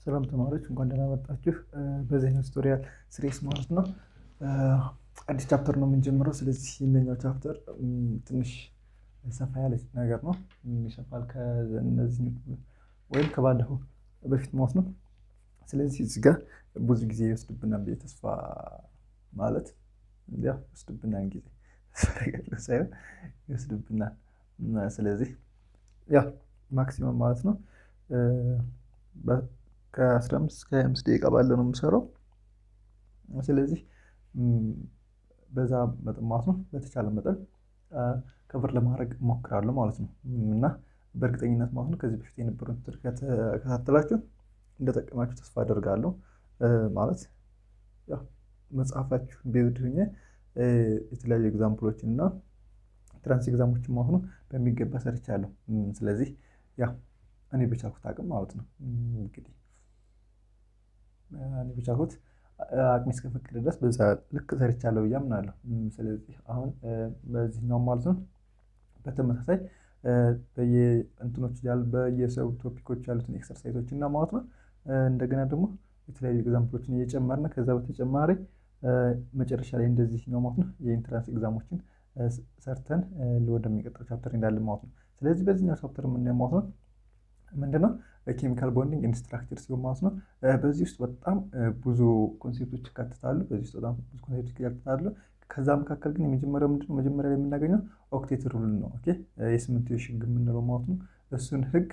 ሰላም ተማሪዎች እንኳን ደህና መጣችሁ። በዚህኛው ቱቶሪያል ስሬስ ማለት ነው አዲስ ቻፕተር ነው የምንጀምረው። ስለዚህ ይህንኛው ቻፕተር ትንሽ ሰፋ ያለች ነገር ነው፣ ይሰፋል ከነዚህ ወይም ከባለፈው በፊት ማለት ነው። ስለዚህ እዚህ ጋር ብዙ ጊዜ ይወስድብናል ብዬ ተስፋ ማለት ያው ይወስድብናል ጊዜ ሳይሆን ይወስድብናል። ስለዚህ ያው ማክሲመም ማለት ነው ከአስራ አምስት እስከ ሃያ አምስት ደቂቃ ባለ ነው የምሰራው። ስለዚህ በዛ መጠን ማለት ነው በተቻለ መጠን ከብር ለማድረግ እሞክራለሁ ማለት ነው እና በእርግጠኝነት ማለት ነው ከዚህ በፊት የነበረውን ትምህርት ከተከታተላችሁ እንደጠቀማችሁ ተስፋ አደርጋለሁ። ማለት ያው መጽሐፋችሁን ቤዝድ ሆኜ የተለያዩ ኤግዛምፕሎችን እና ትራንስ ኤግዛሞችን ማለት ነው በሚገባ ሰርቻለሁ። ስለዚህ ያው እኔ በቻልኩት አቅም ማለት ነው እንግዲህ እኔ በቻልኩት አቅሜ እስከፈቀደ ድረስ በዛ ልክ ሰርቻለሁ ብዬ አምናለሁ። ስለዚህ አሁን በዚህኛው ማለት ነው በተመሳሳይ በየእንትኖች ያሉ በየሰው ቶፒኮች ያሉትን ኤክሰርሳይዞች እና ማለት ነው እንደገና ደግሞ የተለያዩ ኤግዛምፕሎችን እየጨመርን ከዛ በተጨማሪ መጨረሻ ላይ እንደዚህኛው ማለት ነው የኢንትራንስ ኤግዛሞችን ሰርተን ወደሚቀጥለው ቻፕተር እንዳለን ማለት ነው። ስለዚህ በዚህኛው ቻፕተር የምናየው ማለት ነው ምንድነው ኬሚካል ቦንዲንግ ኤንድ ስትራክቸር ሲሆን ማለት ነው በዚህ ውስጥ በጣም ብዙ ኮንሴፕቶች ይካተታሉ። በዚህ ውስጥ በጣም ብዙ ኮንሴፕቶች ይካተታሉ። ከዛ መካከል ግን የመጀመሪያው ምንድነው መጀመሪያ ላይ የምናገኘው ኦክቴት ሩል ነው። ኦኬ የስምንትዮሽ ህግ የምንለው ማለት ነው። እሱን ህግ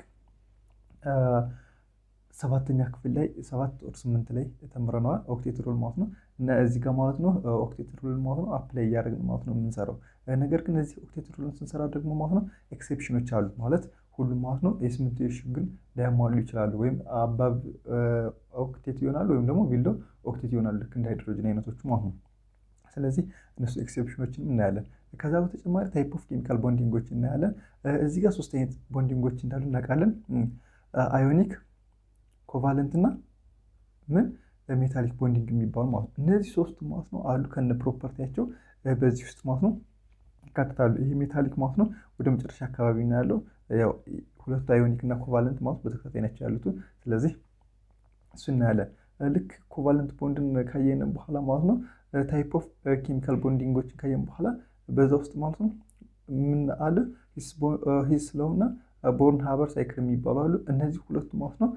ሰባተኛ ክፍል ላይ ሰባት ወር ስምንት ላይ ተምረነዋል። ኦክቴት ሩል ማለት ነው እና እዚህ ጋር ማለት ነው ኦክቴት ሩል ማለት ነው አፕላይ እያደረግን ማለት ነው የምንሰራው። ነገር ግን እዚህ ኦክቴት ሩልን ስንሰራ ደግሞ ማለት ነው ኤክሴፕሽኖች አሉ ማለት ሁሉም ማለት ነው የስምንትዮሽ ህግን ላያሟሉ ይችላሉ። ወይም አባብ ኦክቴት ይሆናሉ ወይም ደግሞ ቢሎ ኦክቴት ይሆናሉ ልክ እንደ ሃይድሮጅን አይነቶቹ ማለት ነው። ስለዚህ እነሱ ኤክሴፕሽኖችን እናያለን። ከዛ በተጨማሪ ታይፕ ኦፍ ኬሚካል ቦንዲንጎች እናያለን። እዚህ ጋር ሶስት አይነት ቦንዲንጎች እንዳሉ እናውቃለን። አዮኒክ፣ ኮቫለንት እና ምን ሜታሊክ ቦንዲንግ የሚባሉ ማለት ነው። እነዚህ ሶስቱ ማለት ነው አሉ ከነ ፕሮፐርቲያቸው በዚህ ውስጥ ማለት ነው ይካተታሉ። ይሄ ሜታሊክ ማለት ነው ወደ መጨረሻ አካባቢ ነው ያለው። ያው ሁለቱ አዮኒክ እና ኮቫለንት ማለት በተከታታይ ናቸው ያሉት። ስለዚህ እሱ እናያለን። ልክ ኮቫለንት ቦንድን ካየን በኋላ ማለት ነው ታይፕ ኦፍ ኬሚካል ቦንዲንጎችን ካየን በኋላ በዛ ውስጥ ማለት ነው ምን አለ ሂስ ስለሆነ ቦርን ሀበር ሳይክል የሚባሉ አሉ። እነዚህ ሁለቱ ማለት ነው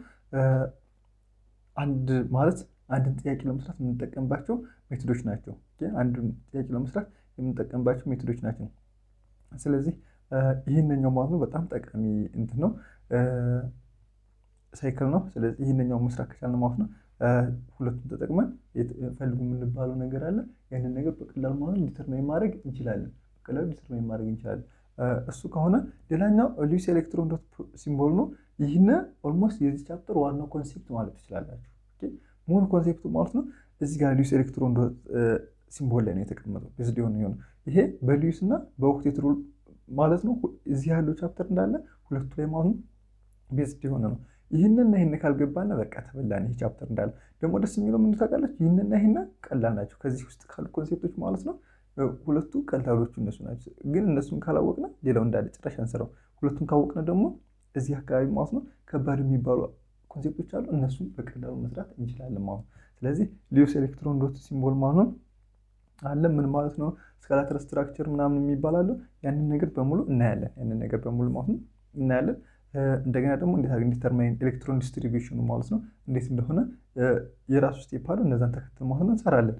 አንድ ማለት አንድን ጥያቄ ለመስራት የምንጠቀምባቸው ሜቶዶች ናቸው። አንድን ጥያቄ ለመስራት የምንጠቀምባቸው ሜቶዶች ናቸው። ስለዚህ ይህንኛው ማለት ነው በጣም ጠቃሚ እንትን ነው ሳይክል ነው። ስለዚህ ይህንኛው መስራት ከቻልን ማለት ነው ሁለቱን ተጠቅመን ፈልጉ የምንባለው ነገር አለ። ያንን ነገር በቀላሉ ማለት ዲተርማይን ማድረግ እንችላለን። በቀላሉ ዲተርማይን ማድረግ እንችላለን። እሱ ከሆነ ሌላኛው ሉዊስ ኤሌክትሮን ዶት ሲምቦል ነው። ይህን ኦልሞስት የዚህ ቻፕተር ዋናው ኮንሴፕት ማለት ትችላላችሁ። ሙሉ ኮንሴፕቱ ማለት ነው እዚህ ጋር ሉዊስ ኤሌክትሮን ዶት ሲምቦል ላይ ነው የተቀመጠው። ቤዝድ የሆነ የሆነ ይሄ በሉዊስ እና በኦክቴት ሩል ማለት ነው። እዚህ ያለው ቻፕተር እንዳለ ሁለቱ ላይ ማለት ነው ቤዝድ የሆነ ነው። ይህንና ይህን ካልገባና በቃ ተበላን። ይህ ቻፕተር እንዳለ ደግሞ ደስ የሚለው ምን ታውቃለች? ይህንና ይህን ቀላል ናቸው። ከዚህ ውስጥ ካሉ ኮንሴፕቶች ማለት ነው ሁለቱ ቀላሎቹ እነሱ ናቸው። ግን እነሱን ካላወቅነ ሌላው እንዳለ ጭራሽ አንሰራው። ሁለቱን ካወቅነ ደግሞ እዚህ አካባቢ ማለት ነው ከባድ የሚባሉ ኮንሴፕቶች አሉ። እነሱን በቀላሉ መስራት እንችላለን ማለት ነው። ስለዚህ ሉዊስ ኤሌክትሮን ዶት ሲምቦል ማለት ነው አለ ምን ማለት ነው? ስካላተር ስትራክቸር ምናምን የሚባል አለ። ያንን ነገር በሙሉ እናያለን። ያንን ነገር በሙሉ ማለት ነው እናያለን። እንደገና ደግሞ እንዴት አድርገን ዲተርማይን ኤሌክትሮን ዲስትሪቢዩሽኑ ማለት ነው እንዴት እንደሆነ የራሱ ስቴፕ አለው። እነዛን ተከትል ማለት ነው እንሰራለን።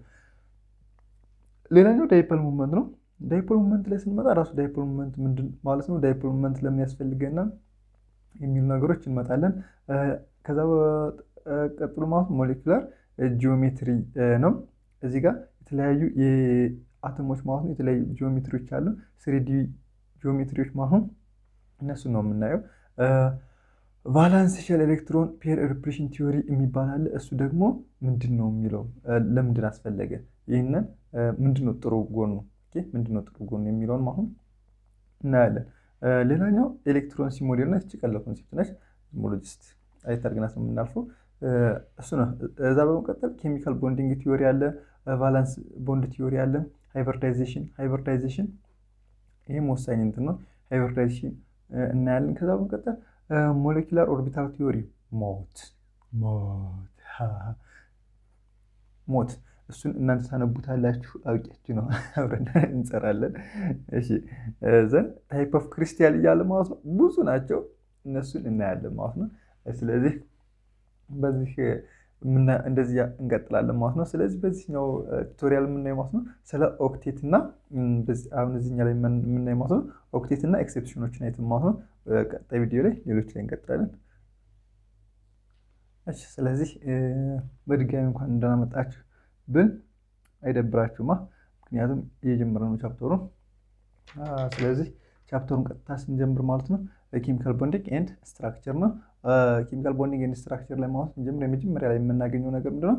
ሌላኛው ዳይፖል ሙቭመንት ነው። ዳይፖል ሙቭመንት ላይ ስንመጣ ራሱ ዳይፖል ሙቭመንት ምንድን ማለት ነው፣ ዳይፖል ሙቭመንት ለምን ያስፈልገና የሚሉ ነገሮች እንመጣለን። ከዛ ቀጥሎ ማለት ሞሌኩላር ጂኦሜትሪ ነው። እዚህ ጋር የተለያዩ የአተሞች ማለት ነው የተለያዩ ጂኦሜትሪዎች አሉ። ስሪዲ ጂኦሜትሪዎች ማለት ነው እነሱን ነው የምናየው። ቫላንስ ሼል ኤሌክትሮን ፔር ሪፕሬሽን ቲዮሪ የሚባል አለ። እሱ ደግሞ ምንድን ነው የሚለው ለምንድን አስፈለገ? ይህንን ምንድን ነው ጥሩ ጎኑ ምንድን ነው ጥሩ ጎኑ የሚለውን አሁን እናያለን። ሌላኛው ኤሌክትሮን ሲሞዴል ነች። ቀላል ኮንሴፕት ነች። ሞሎጂስት አይታርግናት ነው የምናልፈው እሱ ነው። እዛ በመቀጠል ኬሚካል ቦንዲንግ ቲዮሪ አለ። ቫላንስ ቦንድ ቲዮሪ አለ። ሃይብሪዳይዜሽን ሃይብሪዳይዜሽን ይህም ወሳኝ እንትን ነው። ሃይብሪዳይዜሽን እናያለን። ከዛ በመቀጠል ሞሌኪላር ኦርቢታል ቲዮሪ ሞት ሞት ሞት እሱን እናንተ ታነቡታላችሁ። አውቄያችሁ ነው። አብረን እንሰራለን። እሺ ዘን ታይፕ ኦፍ ክሪስታል እያለ ማለት ነው ብዙ ናቸው። እነሱን እናያለን ማለት ነው። ስለዚህ በዚህ እንደዚህ እንቀጥላለን ማለት ነው። ስለዚህ በዚህኛው ቱቶሪያል የምናየው ማለት ነው ስለ ኦክቴት እና አሁን እዚህኛ ላይ የምናየው ማለት ነው ኦክቴት እና ኤክሴፕሽኖችን አይተን ማለት ነው። ቀጣይ ቪዲዮ ላይ ሌሎች ላይ እንቀጥላለን። እሺ ስለዚህ በድጋሚ እንኳን እንዳመጣችሁ ብል አይደብራችሁማ፣ ምክንያቱም እየጀመረ ነው ቻፕተሩን። ስለዚህ ቻፕተሩን ቀጥታ ስንጀምር ማለት ነው ኬሚካል ቦንዲንግ ኤንድ ስትራክቸር ነው። ኬሚካል ቦንዲንግ ኤንድ ስትራክቸር ላይ ማለት ስንጀምር የመጀመሪያ ላይ የምናገኘው ነገር ምንድነው?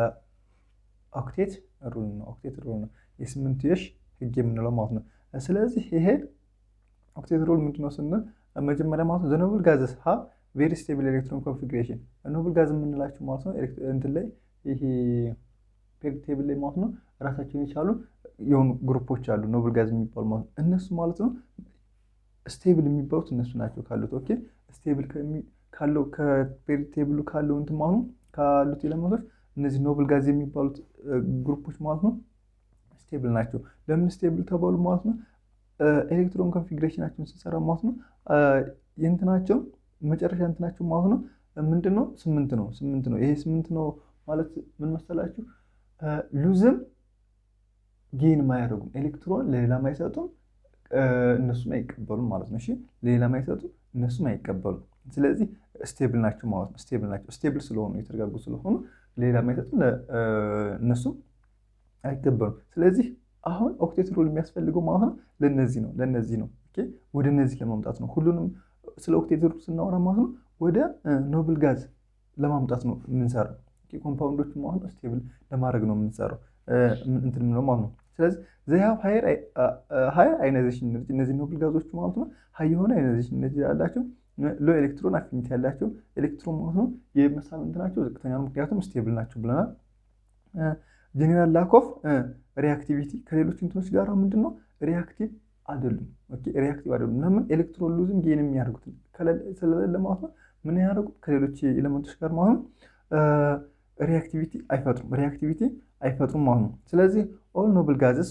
ኦክቴት ሩል ነው። ኦክቴት ሩል ነው የስምንትዮሽ ህግ የምንለው ማለት ነው። ስለዚህ ይሄ ኦክቴት ሩል ምንድነው ስንል መጀመሪያ ማለት ነው ዘ ኖብል ጋዘስ ሀ ቬሪ ስቴብል ኤሌክትሮን ኮንፊግሬሽን ኖብል ጋዝ የምንላቸው ማለት ነው እንትን ላይ ይሄ ፔሪዮዲክ ቴብል ላይ ማለት ነው ራሳቸውን የቻሉ የሆኑ ግሩፖች አሉ ኖብል ጋዝ የሚባሉ ማለት ነው። እነሱ ማለት ነው ስቴብል የሚባሉት እነሱ ናቸው ካሉት ኦኬ ስቴብል ካለው ከፔሪዮዲክ ቴብሉ ካለው እንትን ማለት ነው ካሉት ኤሌመንቶች እነዚህ ኖብል ጋዝ የሚባሉት ግሩፖች ማለት ነው ስቴብል ናቸው። ለምን ስቴብል ተባሉ ማለት ነው ኤሌክትሮን ኮንፊግሬሽናቸውን ስንሰራ ማለት ነው የእንትናቸው መጨረሻ እንትናቸው ማለት ነው ምንድን ነው ስምንት ነው ስምንት ነው። ይሄ ስምንት ነው ማለት ምን መሰላችሁ ሉዝም ጌንም አያደርጉም ኤሌክትሮን ለሌላም አይሰጡም እነሱም አይቀበሉም ማለት ነው። እሺ ለሌላም አይሰጡም እነሱም አይቀበሉም። ስለዚህ ስቴብል ናቸው ማለት ነው። ስቴብል ናቸው። ስቴብል ስለሆኑ የተረጋጉ ስለሆኑ ለሌላም አይሰጡም እነሱም አይቀበሉም። ስለዚህ አሁን ኦክቴት ሩል የሚያስፈልገው ማለት ነው ለነዚህ ነው ለነዚህ ነው ወደ እነዚህ ለማምጣት ነው። ሁሉንም ስለ ኦክቴት ሩል ስናወራ ማለት ነው ወደ ኖብል ጋዝ ለማምጣት ነው የምንሰራው። ኮምፓውንዶች ማለት ነው ስቴብል ለማድረግ ነው የምንሰራው እንትን ምለው ማለት ነው። ስለዚህ ዘያብ ሀየር አይናይዜሽን ኤነርጂ እነዚህ ኖብል ጋዞች ማለት ነው ሀይ የሆነ አይናይዜሽን ኤነርጂ ያላቸው ሎ ኤሌክትሮን አፊኒቲ ያላቸው ኤሌክትሮን ማለት ነው የመሳብ እንትናቸው ዝቅተኛ ነው፣ ምክንያቱም ስቴብል ናቸው ብለናል። ጄኔራል ላክ ኦፍ ሪአክቲቪቲ ከሌሎች እንትኖች ጋር ምንድን ነው ሪአክቲቭ አይደሉም። ሪአክቲቭ አይደሉም። ለምን ኤሌክትሮን ሉዝም ጌን የሚያደርጉት ስለሌለ ማለት ነው ምን ያደርጉት ከሌሎች ኤሌመንቶች ጋር ማለት ነው ሪአክቲቪቲ አይፈጥሩም። ሪአክቲቪቲ አይፈጥሩም ማለት ነው። ስለዚህ ኦል ኖብል ጋዝስ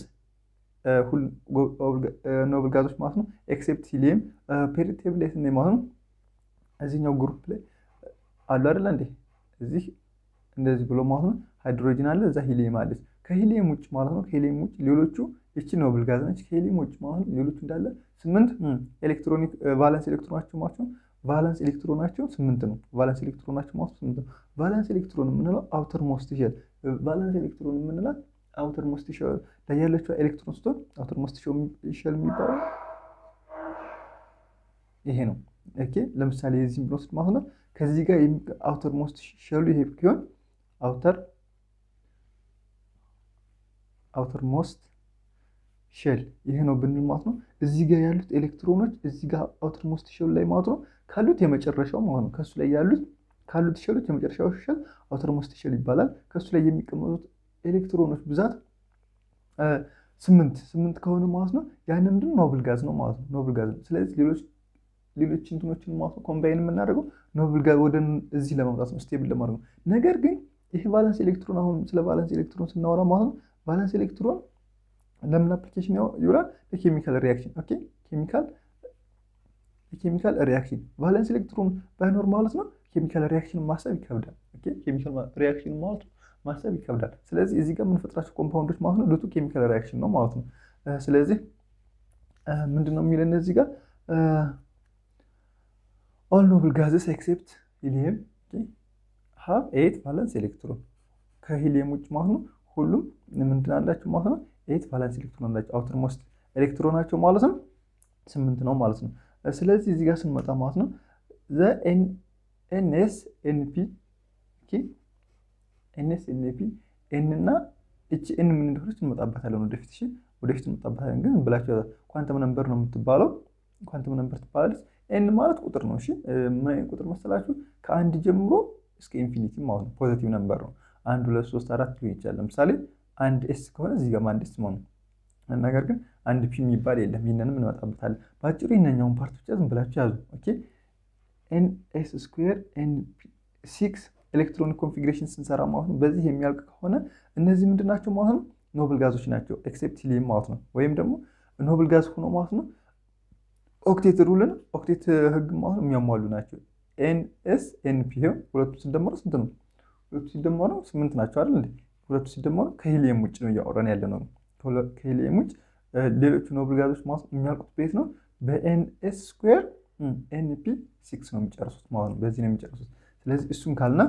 ኖብል ጋዞች ማለት ነው ኤክሴፕት ሂሊየም ፔሪዮዲክ ቴብል ላይ ስናይ ማለት ነው እዚህኛው ግሩፕ ላይ አሉ አይደለ እንዴ? እዚህ እንደዚህ ብሎ ማለት ነው ሃይድሮጂን አለ፣ እዛ ሂሊየም አለች። ከሂሊየም ውጭ ማለት ነው ከሂሊየም ውጭ ሌሎቹ ይቺ ኖብል ጋዝ ነች። ከሂሊየም ውጭ ማለት ነው ሌሎቹ እንዳለ ስምንት ኤሌክትሮኒክ ቫለንስ ኤሌክትሮናቸው ማለት ነው ቫለንስ ኤሌክትሮናቸው ስምንት ነው። ቫለንስ ኤሌክትሮናቸው ማለት ስምንት ነው። ቫለንስ ኤሌክትሮን የምንለው አውተር ሞስት ሼል ቫለንስ ኤሌክትሮን የምንላት አውተር ሞስት ሼል ላይ ያለችው ኤሌክትሮን ስትሆን አውተር ሞስት ሼል የሚባለው ይሄ ነው። ኦኬ ለምሳሌ የዚህም ብንወስድ ማለት ነው ከዚህ ጋር አውተር ሞስት ሼሉ ይሄ ቢሆን አውተር አውተር ሞስት ሼል ይሄ ነው ብንል ማለት ነው እዚህ ጋር ያሉት ኤሌክትሮኖች እዚህ ጋር አውተር ሞስት ሼል ላይ ማለት ነው ካሉት የመጨረሻው ማለት ነው ከሱ ላይ ያሉት ካሉት ሼሎች የመጨረሻው ሼል አውተር ሞስት ሼል ይባላል። ከሱ ላይ የሚቀመጡት ኤሌክትሮኖች ብዛት ስምንት ስምንት ከሆነ ማለት ነው ያን ምንድን ኖብል ጋዝ ነው ማለት ነው ኖብል ጋዝ ነው። ስለዚህ ሌሎች ሌሎች እንትኖችን ማለት ነው ኮምባይን የምናደርገው ኖብል ጋዝ ወደ እዚህ ለማምጣት ነው ስቴብል ለማድረግ ነው። ነገር ግን ይህ ቫለንስ ኤሌክትሮን አሁን ስለ ቫለንስ ኤሌክትሮን ስናወራ ማለት ነው ቫለንስ ኤሌክትሮን ለምን አፕሊኬሽን ይውላል? ለኬሚካል ሪያክሽን ኦኬ ኬሚካል የኬሚካል ሪያክሽን ቫለንስ ኤሌክትሮን ባይኖር ማለት ነው ኬሚካል ሪያክሽን ማሰብ ይከብዳል። ኦኬ ኬሚካል ሪያክሽን ማለት ማሰብ ይከብዳል። ስለዚህ እዚህ ጋር የምንፈጥራቸው ኮምፓውንዶች ማለት ነው ሉቱ ኬሚካል ሪያክሽን ነው ማለት ነው። ስለዚህ ምንድን ነው የሚለን እዚህ ጋር ኦል ኖብል ጋዝስ ኤክሴፕት ሂሊየም ሀብ ኤት ቫለንስ ኤሌክትሮን ከሂሊየም ውጭ ማለት ነው ሁሉም ምንድን አላቸው ማለት ነው ኤት ቫለንስ ኤሌክትሮን አላቸው። አውተር ሞስት ኤሌክትሮናቸው ማለት ነው ስምንት ነው ማለት ነው። ስለዚህ እዚህ ጋር ስንመጣ ማለት ነው ዘ ኤንኤስ ኤንፒ ኤንኤስ ኤንፒ ኤን እና እቺ ኤን ምን እንደሆነች እንመጣበታለን ወደፊት። እሺ ወደፊት እንመጣበታለን። ግን ብላችሁ ኳንተም ነምበር ነው የምትባለው። ኳንተም ነምበር ትባላለች። ኤን ማለት ቁጥር ነው። እሺ ምን አይነት ቁጥር መሰላችሁ? ከአንድ ጀምሮ እስከ ኢንፊኒቲ ማለት ነው። ፖዘቲቭ ነምበር ነው። አንድ ሁለት ሶስት አራት ሊሆን ይችላል። ለምሳሌ አንድ ኤስ ከሆነ እዚህ ጋር አንድ ኤስ ማለት ነው። ነገር ግን አንድ ፒ የሚባል የለም። ይህንንም እንመጣበታለን። በአጭሩ ይህንኛውን ፓርት ብቻ ዝም ብላችሁ ያዙ። ኦኬ ኤን ኤስ ስኩዌር ኤን ሲክስ ኤሌክትሮኒክ ኮንፊግሬሽን ስንሰራ ማለት ነው በዚህ የሚያልቅ ከሆነ እነዚህ ምንድን ናቸው ማለት ነው ኖብል ጋዞች ናቸው። ኤክሴፕት ሂሊየም ማለት ነው ወይም ደግሞ ኖብል ጋዝ ሆኖ ማለት ነው ኦክቴት ሩልን ኦክቴት ህግ ማለት ነው የሚያሟሉ ናቸው። ኤንኤስ ኤንፒ ይኸው ሁለቱ ሲደመሩ ስንት ነው? ሁለቱ ሲደመሩ ስምንት ናቸው አይደል እንዴ? ሁለቱ ሲደመሩ ከሂሊየም ውጭ ነው እያወራን ያለ ነው። ከሂሊየም ውጭ ሌሎቹ ኖብል ጋዞች ማለት የሚያልቁት ቤት ነው በኤንኤስ ስኩዌር ኤንፒ ሲክስ ነው የሚጨርሱት ማለት ነው። በዚህ ነው የሚጨርሱት። ስለዚህ እሱን ካልና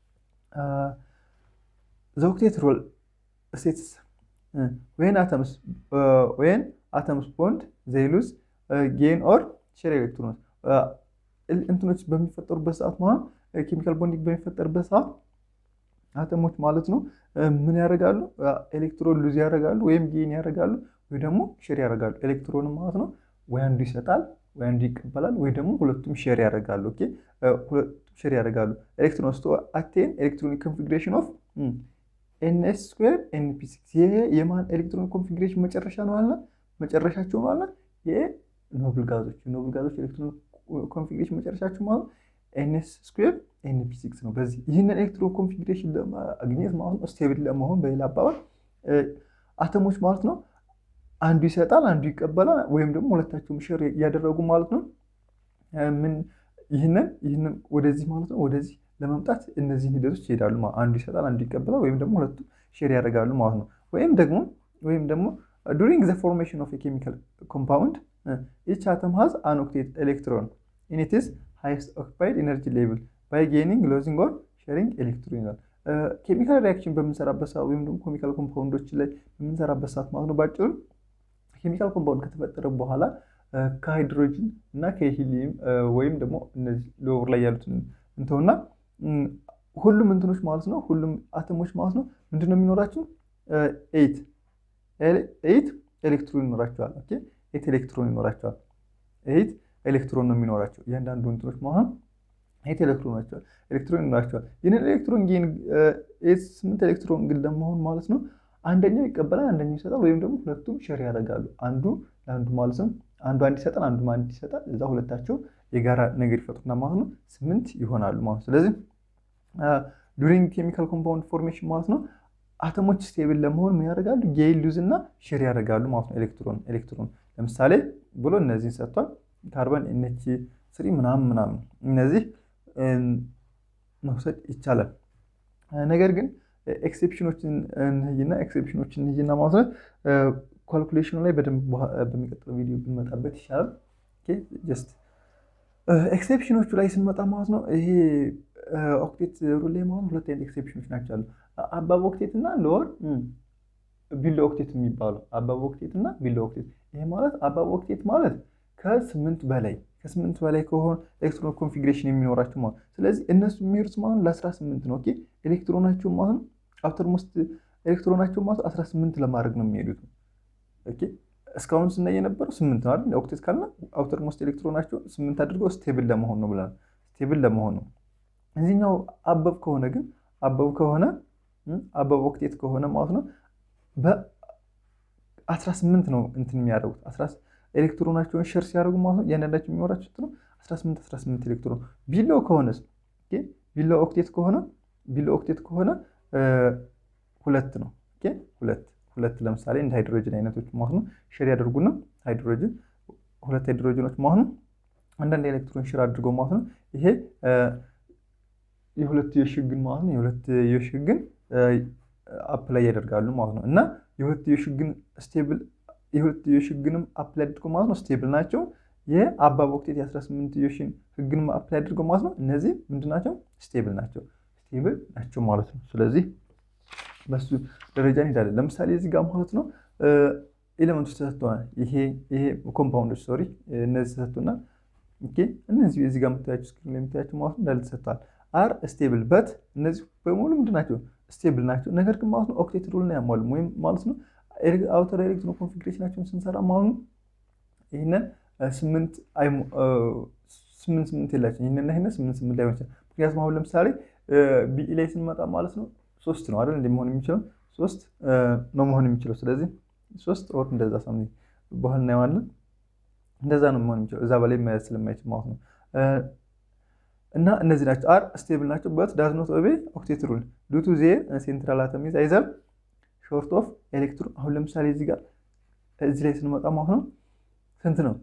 ዘ ኦክቴት ሩል ስቴትስ ወይን አተምስ ወይን አተምስ ቦንድ ዘይ ሉዝ ጌን ኦር ሼር ኤሌክትሮንስ እንትኖች በሚፈጠሩበት ሰዓት ማለት ኬሚካል ቦንዲንግ በሚፈጠርበት ሰዓት አተሞች ማለት ነው ምን ያደርጋሉ? ኤሌክትሮን ሉዝ ያደርጋሉ ወይም ጌን ያደርጋሉ ወይ ደግሞ ሼር ያደርጋሉ። ኤሌክትሮን ማለት ነው ወይ አንዱ ይሰጣል ወይ አንዱ ይቀበላል ወይ ደግሞ ሁለቱም ሼር ያደርጋሉ። ኦኬ ሁለቱም ሼር ያደርጋሉ። ኤሌክትሮንስ ቱ አቴን ኤሌክትሮኒክ ኮንፊግሬሽን ኦፍ ኤንኤስ ስኩዌር ኤንፒ ሲክስ ይሄ የማን ኤሌክትሮኒክ ኮንፊግሬሽን መጨረሻ ነው አለ መጨረሻቸው ነው አለ የኖብል ጋዞች የኖብል ጋዞች ኤሌክትሮኒክ ኮንፊግሬሽን መጨረሻቸው ማለት ኤንኤስ ስኩዌር ኤንፒ ሲክስ ነው። በዚህ ይህንን ኤሌክትሮን ኮንፊግሬሽን ለማግኘት ማለት ነው ስቴብል ለመሆን በሌላ አባባል አተሞች ማለት ነው አንዱ ይሰጣል አንዱ ይቀበላል፣ ወይም ደግሞ ሁለታቸውም ሼር እያደረጉ ማለት ነው ምን ይህንን ይህንን ወደዚህ ማለት ነው ወደዚህ ለመምጣት እነዚህን ሂደቶች ይሄዳሉ። አንዱ ይሰጣል አንዱ ይቀበላል፣ ወይም ደግሞ ሁለቱም ሼር ያደርጋሉ ማለት ነው። ወይም ደግሞ ወይም ደግሞ ዱሪንግ ዘ ፎርሜሽን ኦፍ ኬሚካል ኮምፓውንድ ኢች አተም ሃዝ አን ኦክቴት ኤሌክትሮን ኢን ኢትስ ሃይስት ኦክፓይድ ኤነርጂ ሌቭል ባይ ጌኒንግ ሎዚንግ ኦር ሼሪንግ ኤሌክትሮን ይላል። ኬሚካል ሪያክሽን በምንሰራበት ሰዓት ወይም ደግሞ ኬሚካል ኮምፓውንዶች ላይ በምንሰራበት ሰዓት ማለት ነው ባጭሩ ኬሚካል ኮምፓውንድ ከተፈጠረ በኋላ ከሃይድሮጅን እና ከሂሊየም ወይም ደግሞ እነዚህ ሎወር ላይ ያሉትን እንተውና ሁሉም እንትኖች ማለት ነው ሁሉም አተሞች ማለት ነው ምንድን ነው የሚኖራቸው? ኤይት ኤይት ኤሌክትሮን ይኖራቸዋል። ኦኬ ኤይት ኤሌክትሮን ይኖራቸዋል። ኤይት ኤሌክትሮን ነው የሚኖራቸው እያንዳንዱ እንትኖች ማለት ነው ኤይት ኤሌክትሮን ናቸዋል ኤሌክትሮን ይኖራቸዋል። ይህንን ኤሌክትሮን ጌን ስምንት ኤሌክትሮን ግን ለመሆን ማለት ነው አንደኛው ይቀበላል፣ አንደኛው ይሰጣል፣ ወይም ደግሞ ሁለቱም ሼር ያደርጋሉ። አንዱ ለአንዱ ማለት ነው አንዱ አንድ ይሰጣል፣ አንዱ አንድ ይሰጣል። እዛ ሁለታቸው የጋራ ነገር ይፈጥሩና ማለት ነው ስምንት ይሆናሉ ማለት ነው። ስለዚህ ዱሪንግ ኬሚካል ኮምፓውንድ ፎርሜሽን ማለት ነው አተሞች ስቴብል ለመሆን ምን ያደርጋሉ? ጌይን ሉዝ እና ሼር ያደርጋሉ ማለት ነው። ኤሌክትሮን ኤሌክትሮን ለምሳሌ ብሎ እነዚህን ሰጥቷል። ካርበን ኤንኤች ስሪ ምናምን ምናምን እነዚህ መውሰድ ይቻላል። ነገር ግን ኤክሴፕሽኖችን እንይና ኤክሴፕሽኖችን እንይና ማለት ነው ካልኩሌሽኑ ላይ በደንብ በሚቀጥለው ቪዲዮ ብንመጣበት ይሻላል። ጀስት ኤክሴፕሽኖቹ ላይ ስንመጣ ማለት ነው ይሄ ኦክቴት ሩል ላይ ማለት ሁለት አይነት ኤክሴፕሽኖች ናቸው አሉ። አባብ ኦክቴት እና ሎወር ቢሎ ኦክቴት የሚባሉ አባብ ኦክቴት እና ቢሎ ኦክቴት። ይሄ ማለት አባብ ኦክቴት ማለት ከስምንት በላይ ከስምንት በላይ ከሆነ ኤሌክትሮን ኮንፊግሬሽን የሚኖራቸው ማለት ስለዚህ እነሱ የሚሄዱት ማለት ለአስራ ስምንት ነው። ኦኬ ኤሌክትሮናቸው ማለት ነው አውተር ሞስት ኤሌክትሮናቸው ማለት አስራ ስምንት ለማድረግ ነው የሚሄዱት። ኦኬ እስካሁን ስናይ የነበረው ስምንት ነው አይደል? ኦክቴት ካልና አውተር ሞስት ኤሌክትሮናቸው ስምንት አድርገው ስቴብል ለመሆን ነው ብለናል። ስቴብል ለመሆን ነው። እዚህኛው አበብ ከሆነ ግን አበብ ከሆነ አበብ ኦክቴት ከሆነ ማለት ነው በአስራ ስምንት ነው እንትን የሚያደርጉት ኤሌክትሮናቸውን ሸር ሲያደርጉ ማለት ነው እያንዳንዳቸው የሚኖራቸው ነው 18 18 ኤሌክትሮን። ቢሎ ከሆነስ ቢሎ ኦክቴት ከሆነ ቢሎ ኦክቴት ከሆነ ሁለት ነው። ሁለት ሁለት ለምሳሌ እንደ ሃይድሮጅን አይነቶች ማለት ነው ሼር ያደርጉና ሃይድሮጅን ሁለት ሃይድሮጅኖች ማለት ነው አንዳንድ ኤሌክትሮን ሼር አድርገው ማለት ነው ይሄ የሁለትዮሽ ህግን ማለት ነው የሁለትዮሽ ህግን አፕ ላይ ያደርጋሉ ማለት ነው እና የሁለትዮሽ ህግን ስቴብል የሁለትዮሽ ህግንም አፕላይ አድርገው ማለት ነው ስቴብል ናቸው። የአባብ ኦክቴት የ18ትዮሽን ህግንም አፕላይ አድርገው ማለት ነው እነዚህ ምንድን ናቸው? ስቴብል ናቸው። ስቴብል ናቸው ማለት ነው። ስለዚህ በሱ ደረጃ እንሄዳለን። ለምሳሌ እዚህ ጋር ማለት ነው ኤሌመንቶች ተሰጥተዋል። ይሄ ይሄ ኮምፓውንዶች ሶሪ እነዚህ ተሰጥቶናል። ኦኬ እነዚህ እዚህ ጋር የምታያቸው ስክሪን ላይ የምታያቸው ማለት ነው እንዳለ ተሰጥተዋል። አር ስቴብል በት እነዚህ በሙሉ ምንድን ናቸው? ስቴብል ናቸው። ነገር ግን ማለት ነው ኦክቴት ሩልን አያሟሉም ወይም ማለት ነው አውተር ኤሌክትሮን ኮንፊግሬሽናቸውን ስንሰራ ማለት ነው ይህንን ስምንት ስምንት ስምንት የላቸው ይህንና ይህን ስምንት ስምንት ላይሆን ይችላል። ምክንያቱም አሁን ለምሳሌ ቢኢ ላይ ስንመጣ ማለት ነው ሶስት ነው አይደል እንደ መሆን የሚችለው ሶስት ነው መሆን የሚችለው ስለዚህ ሶስት ኦር እንደዛ ሳም በኋላ እናየዋለን። እንደዛ ነው መሆን የሚችለው እዛ በላይ መያዝ ስለማይችል ማለት ነው። እና እነዚህ ናቸው። አር ስቴብል ናቸው በት ዳዝ ኖት ኦቤ ኦክቴት ሩል ዱ ቱ ዜር ሴንትራል አተም ኢዝ አይዘር ሾርት ኦፍ ኤሌክትሮን። አሁን ለምሳሌ እዚህ ጋር እዚህ ላይ ስንመጣ ማለት ነው ስንት ነው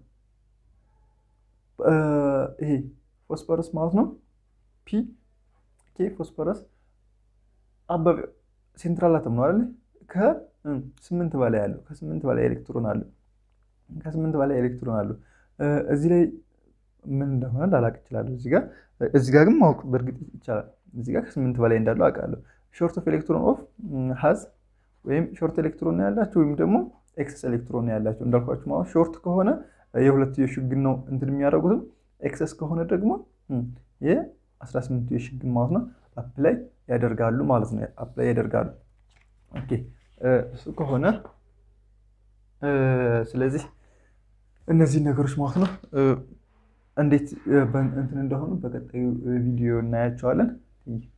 ይሄ ፎስፈረስ ማለት ነው ፒ ኬ ፎስፈረስ አበበ ሴንትራል አተም ነው አይደል? ከስምንት በላይ አለው ከስምንት በላይ ኤሌክትሮን አለው ከስምንት በላይ ኤሌክትሮን አለው። እዚህ ላይ ምን እንደሆነ ላላቅ እችላለሁ። እዚህ ጋር እዚህ ጋር ግን ማወቅ በእርግጥ ይቻላል። እዚህ ጋር ከስምንት በላይ እንዳለው አውቃለሁ። ሾርት ኦፍ ኤሌክትሮን ኦፍ ሀዝ ወይም ሾርት ኤሌክትሮን ነው ያላቸው ወይም ደግሞ ኤክሰስ ኤሌክትሮን ነው ያላቸው። እንዳልኳችሁ ማለት ሾርት ከሆነ የሁለትዮሽ ህግን ነው እንትን የሚያደርጉትም፣ ኤክሰስ ከሆነ ደግሞ የ18ትዮሽ ህግን ማለት ነው አፕላይ ያደርጋሉ ማለት ነው። አፕላይ ያደርጋሉ። ኦኬ እሱ ከሆነ ስለዚህ እነዚህ ነገሮች ማለት ነው እንዴት እንትን እንደሆኑ በቀጣዩ ቪዲዮ እናያቸዋለን።